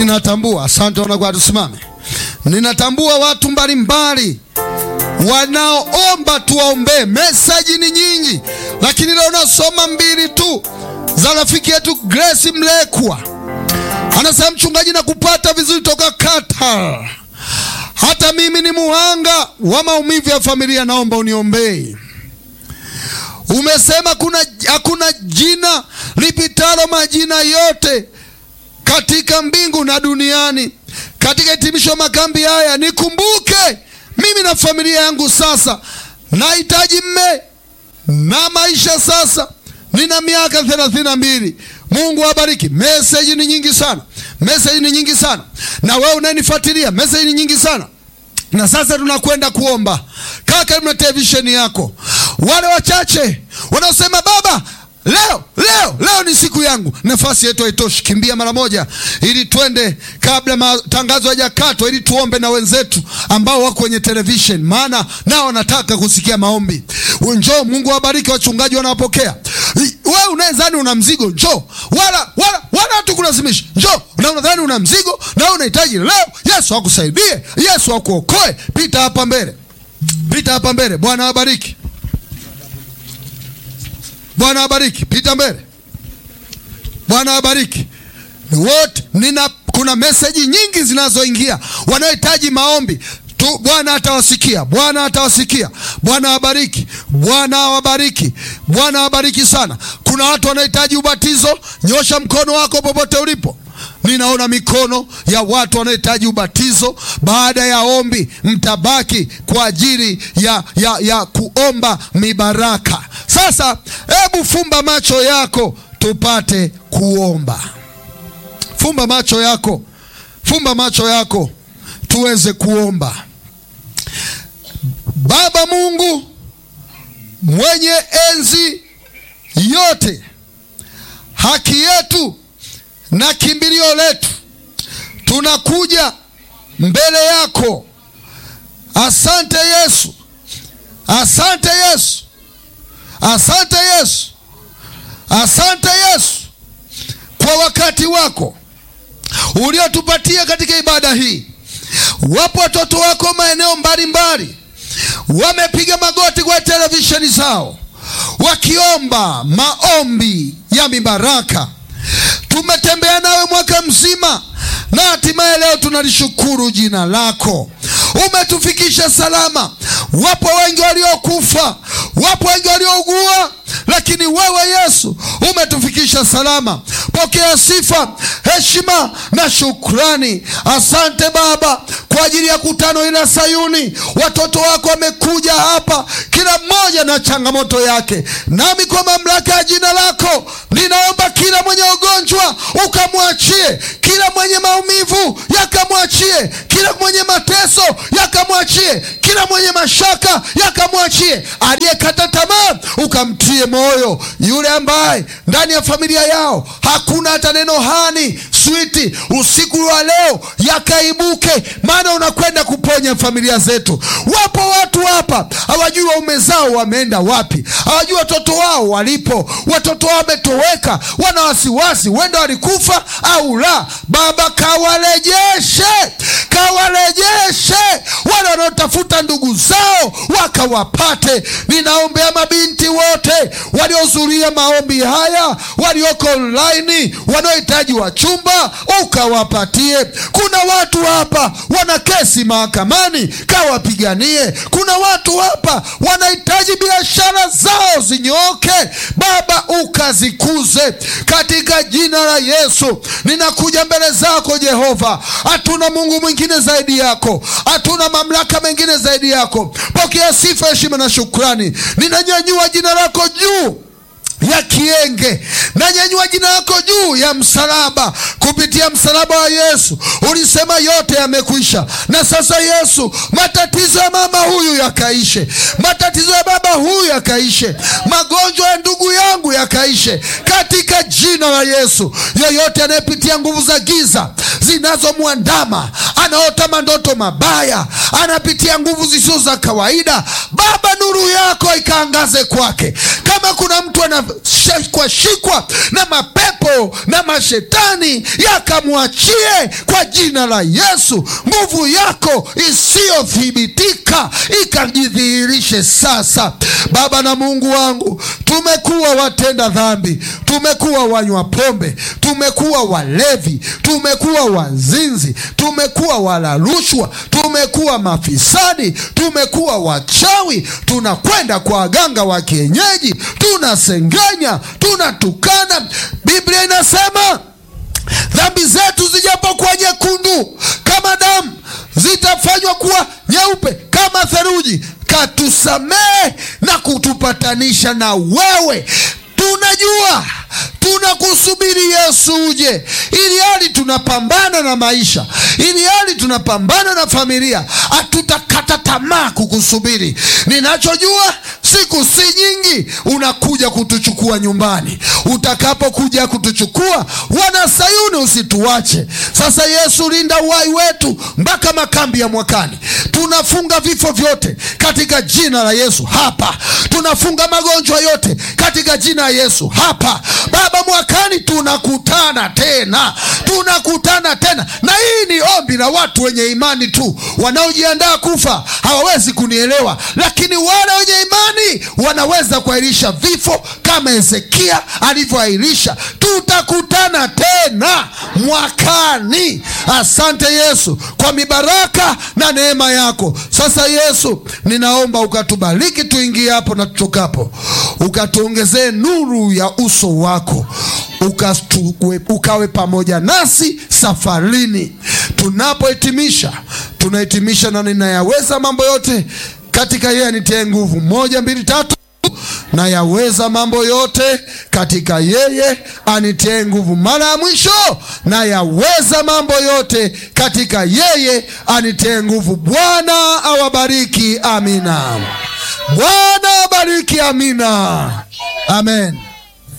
ninatambua, asante wanakwaya, tusimame. Ninatambua watu mbalimbali wanaoomba tuwaombee. Mesaji ni nyingi, lakini leo nasoma mbili tu za rafiki yetu Grace Mlekwa. Anasema mchungaji, na kupata vizuri toka Qatar. Hata mimi ni muhanga wa maumivu ya familia, naomba uniombee. Umesema kuna hakuna jina lipitalo majina yote katika mbingu na duniani. Katika hitimisho makambi haya nikumbuke mimi na familia yangu. Sasa nahitaji mme na maisha sasa, nina miaka thelathini na mbili. Mungu awabariki. Meseji ni nyingi sana, meseji ni nyingi sana, na wewe unayenifuatilia, meseji ni nyingi sana na sasa tunakwenda kuomba. Kaa karibu na televisheni yako. Wale wachache wanaosema baba, leo leo leo ni siku yangu, nafasi yetu haitoshi, kimbia mara moja, ili twende kabla matangazo hayajakatwa, ili tuombe na wenzetu ambao wako kwenye televisheni, maana nao wanataka kusikia maombi. Njoo, Mungu awabariki wachungaji wanawapokea. Wewe unayezani una mzigo, njoo, wala wala wala hatukulazimisha, njoo. Na unadhani una mzigo na unahitaji leo Yesu akusaidie, Yesu akuokoe, pita hapa mbele, pita hapa mbele. Bwana awabariki, Bwana awabariki, pita mbele. Bwana awabariki wote. Nina kuna meseji nyingi zinazoingia, wanaohitaji maombi tu. Bwana atawasikia, Bwana atawasikia. Bwana awabariki, Bwana awabariki, Bwana awabariki sana. Kuna watu wanahitaji ubatizo, nyosha mkono wako popote ulipo. Ninaona mikono ya watu wanaohitaji ubatizo. Baada ya ombi, mtabaki kwa ajili ya, ya, ya kuomba mibaraka. Sasa hebu fumba macho yako tupate kuomba. Fumba macho yako, fumba macho yako tuweze kuomba. Baba Mungu mwenye enzi yote, haki yetu na kimbilio letu, tunakuja mbele yako. Asante Yesu, asante Yesu, asante Yesu, asante Yesu kwa wakati wako uliotupatia katika ibada hii. Wapo watoto wako maeneo mbalimbali wamepiga magoti kwa televisheni zao wakiomba maombi ya mibaraka. Tumetembea nawe mwaka mzima na hatimaye leo tunalishukuru jina lako. Umetufikisha salama. Wapo wengi waliokufa, wapo wengi waliougua, lakini wewe Yesu umetufikisha salama. Pokea sifa, heshima na shukrani. Asante Baba kwa ajili ya kutano ila Sayuni. Watoto wako wamekuja hapa, kila mmoja na changamoto yake, nami kwa mamlaka ya jina lako ninaomba kila mwenye ugonjwa ukamwachie, kila mwenye maumivu yakamwachie, kila mwenye mateso yakamwachie, kila mwenye mashaka yakamwachie, aliyekata tamaa ukamtie moyo, yule ambaye ndani ya familia yao hakuna hata neno hani switi, usiku wa leo yakaibuke, maana unakwenda kuponya familia zetu. Wapo watu hapa hawajui waume zao wameenda wapi, hawajui watoto wao walipo, watoto wao wametoweka, wana wasiwasi, wenda walikufa au la. Baba, kawarejeshe, kawarejeshe wale wanaotafuta ndugu zao wakawapate. Ninaombea mabinti wote waliohudhuria maombi haya, walioko online, wanaohitaji wachumba ukawapatie. Kuna watu hapa wana kesi mahakamani, kawapiganie. Kuna watu hapa wanahitaji biashara zao zinyooke, Baba ukazikuze katika jina la Yesu. Ninakuja mbele zako Jehova, hatuna Mungu mwingine zaidi yako, hatuna mamlaka mengine zaidi yako. Pokea sifa, heshima na shukrani. Ninanyanyua jina lako juu ya kienge nanyanyua jina lako juu ya msalaba. Kupitia msalaba wa Yesu ulisema yote yamekwisha, na sasa Yesu, matatizo ya mama huyu yakaishe, matatizo ya baba huyu yakaishe, magonjwa ya ndugu yangu yakaishe katika jina la Yesu. Yoyote anayepitia nguvu za giza zinazomwandama, anaota mandoto mabaya, anapitia nguvu zisizo za kawaida, Baba, nuru yako ikaangaze kwake. Kama kuna mtu ana akashikwa shikwa na mapepo na mashetani yakamwachie kwa jina la Yesu. Nguvu yako isiyothibitika ikajidhihirishe sasa. Baba na Mungu wangu, tumekuwa watenda dhambi, tumekuwa wanywa pombe, tumekuwa walevi, tumekuwa wazinzi, tumekuwa wala rushwa, tumekuwa mafisadi, tumekuwa wachawi, tunakwenda kwa waganga wa kienyeji, tunasengenya, tunatukana. Biblia inasema dhambi zetu zijapokuwa nyekundu kama damu, zitafanywa kuwa nyeupe kama theluji. Katusamehe na kutupatanisha na wewe. Tunajua tunakusubiri Yesu uje, ili hali tunapambana na maisha, ili hali tunapambana na familia, hatutakata tamaa kukusubiri. Ninachojua siku si nyingi, unakuja kutuchukua nyumbani. Utakapokuja kutuchukua, wana Sayuni, usituache. Sasa Yesu, linda uhai wetu mpaka makambi ya mwakani. Tunafunga vifo vyote katika jina la Yesu hapa, tunafunga magonjwa yote katika jina la Yesu hapa. Baba, mwakani tunakutana tena, tunakutana tena, na hii ni ombi la watu wenye imani tu. Wanaojiandaa kufa hawawezi kunielewa, lakini wale wenye imani wanaweza kuahirisha vifo kama Hezekia alivyoahirisha. Tutakutana tena mwakani. Asante Yesu kwa mibaraka na neema yako. Sasa Yesu, ninaomba ukatubariki tuingie hapo na tutokapo, ukatuongezee nuru ya uso wako Ukastue, ukawe pamoja nasi safarini. Tunapohitimisha, tunahitimisha na ninayaweza mambo yote katika yeye anitie nguvu. Moja, mbili, tatu. Nayaweza mambo yote katika yeye anitie nguvu. Mara ya mwisho, nayaweza mambo yote katika yeye anitie nguvu. Bwana awabariki. Amina. Bwana awabariki. Amina. Amen.